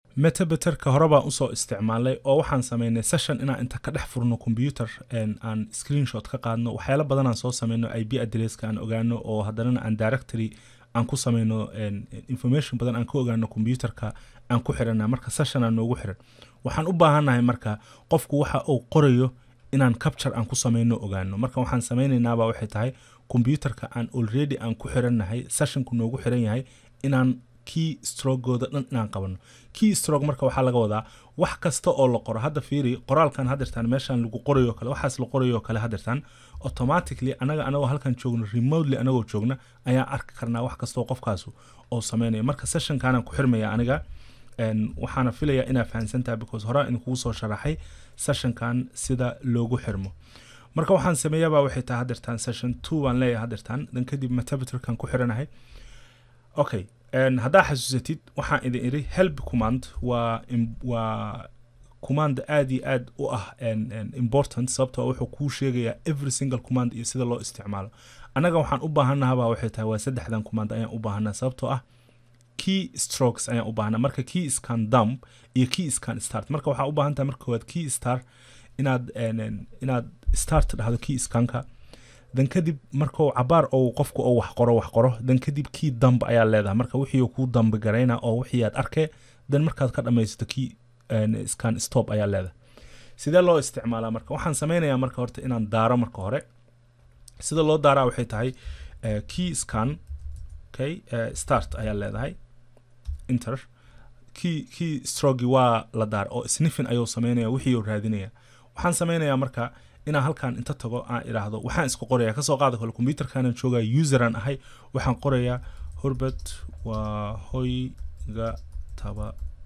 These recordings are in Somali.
metabeterka hore baan usoo isticmaalnay oo waxaan sameynay session inaan inta ka dhex furno computer aan screenshot ka qaadno waxyaalo badanaan soo sameyno ip adresska aan ogaano oo haddanana aan directory aan ku sameyno information badan aan ka ogaano computerka aan ku xirana marka sessionaa noogu xiran waxaan u baahannahay marka qofku waxa uu qorayo inaan capture aan ku sameyno ogaano marka waxaan sameynaynaaba waxay tahay computerka aan already aan ku xirannahay sessionku noogu xiran yahay inaan key strogooda dhan inaan qabano key strog marka waxaa laga wadaa wax kasta oo la qoro hadda fiiri qoraalkan hadirtaan meeshaan lagu qorayo kale waxaas la qorayo kale hadirtaan automatically anaga anagoo halkan joogno remotely anagoo joogna ayaan arki karnaa wax kastoo qofkaasu oo sameynaya marka sessionkaanaan ku xirmaya aniga waxaana filaya inaa fahansantaha because horaa idinkugu soo sharaxay sessionkan sida loogu xirmo marka waxaan sameeyabaa waxay tahay hadirtaan session two baan leeyahay hadirtaan dan kadib metabeterkan ku xiranahay okay haddaa xasuusatid waxaan idin iri help command waa waa command aad iyo aad u ah important sababtoo wuxuu kuu sheegayaa every single command iyo sida loo isticmaalo annaga waxaan u baahannahabaa waxay tahay waa saddexdan command ayaan u baahanaa sababtoo ah key strokes ayaan u baahanaa marka key scan dump iyo key scan start marka waxaa u baahan tahay marka koowaad key star inaad inaad start dhahdo key scanka dan kadib markuu cabaar ou qofku oo wax qoro wax qoro dan kadib key damb ayaa leedahay marka wixii kuu dambi garayna oo wixii aad arkee dan markaad ka dhamaysato key scan stop ayaa leedahay sidee loo isticmaalaa marka waxaan sameynayaa marka horta inaan daaro marka hore sida loo daaraa waxay tahay key scan okay start ayaa leedahay inter key key strogi waa la daar oo sniffin ayuu sameynaya wixii uu raadinaya waxaan sameynayaa marka inaan halkan inta tago aan idhaahdo waxaan isku qoraya kasoo qaada kale computerkanan joogaya useran ahay waxaan qorayaa hurbert waa hoyga taba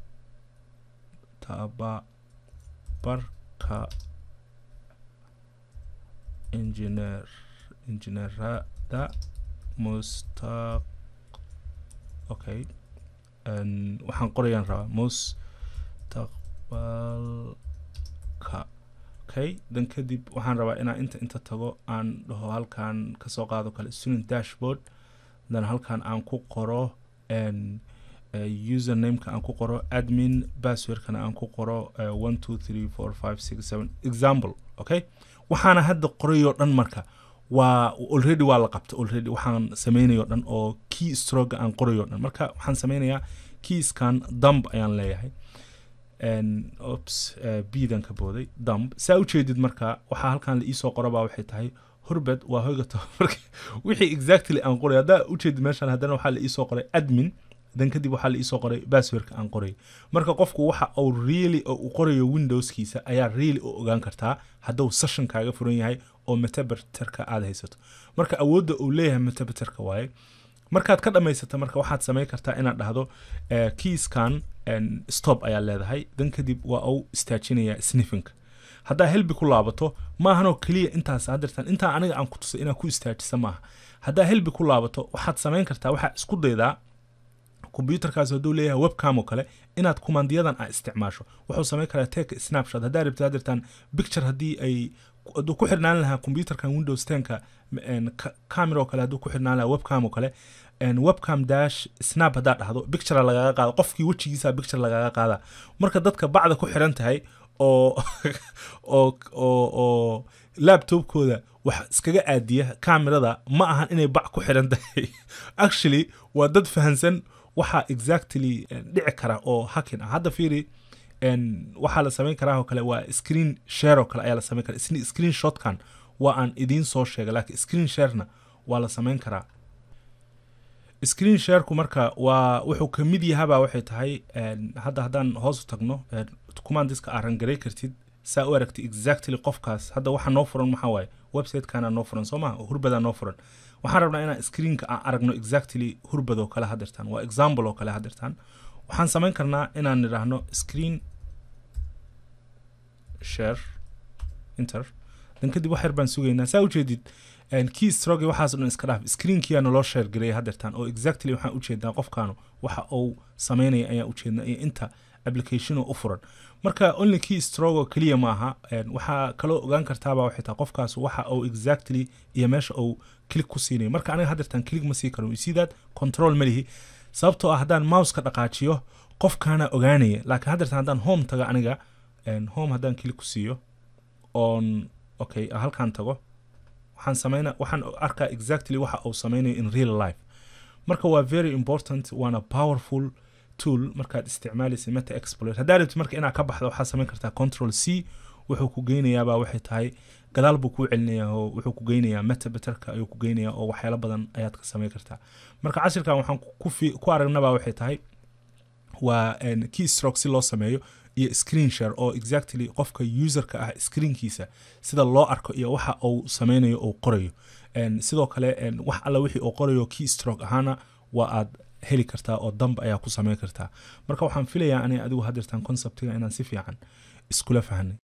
tababarka injineer injineerada mustaq okay waxaan qorayaan rabaa mustaqbalka okay dan kadib waxaan rabaa inaan inta inta tago aan dhaho halkan kasoo qaado kale student dashboard dan halkan aan ku qoro usernameka aan ku qoro admin passwordkana aan ku qoro one two three four five six seven example okay waxaana hadda qorayoo dhan marka waa already waa la qabta already waxaan sameynayo dhan oo key stroga aan qorayo dhan marka waxaan sameynayaa keyskan dumb ayaan leeyahay ops bdan ka booday dumb saa ujeedid marka waxaa halkan la iisoo qorabaa waxay tahay hurbed waa hoyga tababarka wixii exactly aan qoray haddaa ujeedid meeshan haddana waxaa la iisoo qoray admin dan kadib waxaa la iisoo qoray passwordka aan qoray marka qofku waxa uu really oo uu qorayo windowskiisa ayaa really u ogaan kartaa hadduu session kaaga furan yahay oo metabeterka aad haysato marka awoodda uu leeyahay metabeterka waaye markaad ka dhammaysata marka waxaad samayn kartaa inaad dhahdo keyskan stop ayaa leedahay dan kadib waa uu istaajinayaa sniffinka haddaa helbi ku laabato maahanoo keliya intaas hadirtaan intaa aniga aan ku tusay inaad ku istaajisa maaha haddaa helbi ku laabato waxaad samayn kartaa waxaa isku daydaa computerkaas hadduu leeyahay webcam oo kale inaad kumandiyadan aa isticmaasho wuxuu samayn karaa take snapshot haddaa rabta hadirtaan picture haddii ay hadduu ku xirnaan lahaa computerkan windows tenka camera oo kale hadduu ku xirnaan lahaa webcam oo kale webcam dash snap haddaa dhahdo picture lagaga qaada qofkii wejigiisa picture lagaga qaada marka dadka bacda ku xiran tahay oo oo oo oo laptopkooda wax iskaga aadiya camerada ma ahan inay bac ku xiran tahay actually waa dad fahansan waxaa exactly dhici kara oo hakin ah hadda fiiri waxaa la samayn karaa oo kale waa screen share oo kale ayaa la samayn kara screen shotkan waa aan idiin soo sheegay laakiin screen sharena waa la samayn karaa screen shareku marka waa wuxuu ka mid yahabaa waxay tahay hadda haddaan hoos u tagno commandiska aa rangaray kartid saa u aragtay exactly qofkaas hadda waxa noo furan maxaa waaye websitekaana noo furan soo maha hurbadaa noo furan waxaan rabnaa inaan screenka aan aragno exactly hurbad oo kale hadirtaan waa example oo kale hadirtaan waxaan samayn karnaa inaan nidhaahno screen share inter dan kadib wax yar baan sugaynaa saa ujeedid key stroge waxaas dhan iska dhaaf screenkiyaa naloo share gareeya hadirtaan oo exactly waxaan ujeednaa qofkaanu waxa uu sameynaya ayaan ujeednaa iyo inta application u furan marka only key strogo keliya maaha waxaa kaloo ogaan kartaaba waxay tahay qofkaas waxa uu exactly iyo meesha uu click ku siinayo marka aniga hadirtaan click ma sii karo you see that control ma lihi sababtoo ah haddaan mouseka dhaqaajiyo qofkaana ogaanaya laakiin haddeertan haddaan home tago aniga en, home haddaan kili ku siiyo oon okay halkaan tago waxaan sameyna waxaan arkaa exactly waxa uu sameynayo in real life marka waa very important waana powerful tool markaad isticmaalaysa meta exploit haddaa rabtid marka inaad ka baxdo waxaad samayn kartaa control c wuxuu ku geynayaabaa waxay tahay gadaal buu kuu celinayaa oo wuxuu ku geynayaa meta betterka ayuu ku geynayaa oo waxyaalo badan ayaad ka samayn kartaa marka cashirkan waxaan ku, fi, ku aragnabaa waxay tahay waa en, key stroke si loo sameeyo iyo screen share oo exactly qofka userka ah screenkiisa sida loo arko iyo waxa uu sameynayo uu qorayo En, sidoo kale en, wax alla wixii uu qorayo key stroke ahaana waa aad heli kartaa oo damb ayaa ku sameyn kartaa marka waxaan filayaa ani adigu haddeertan conceptiga inaan si fiican iskula fahanay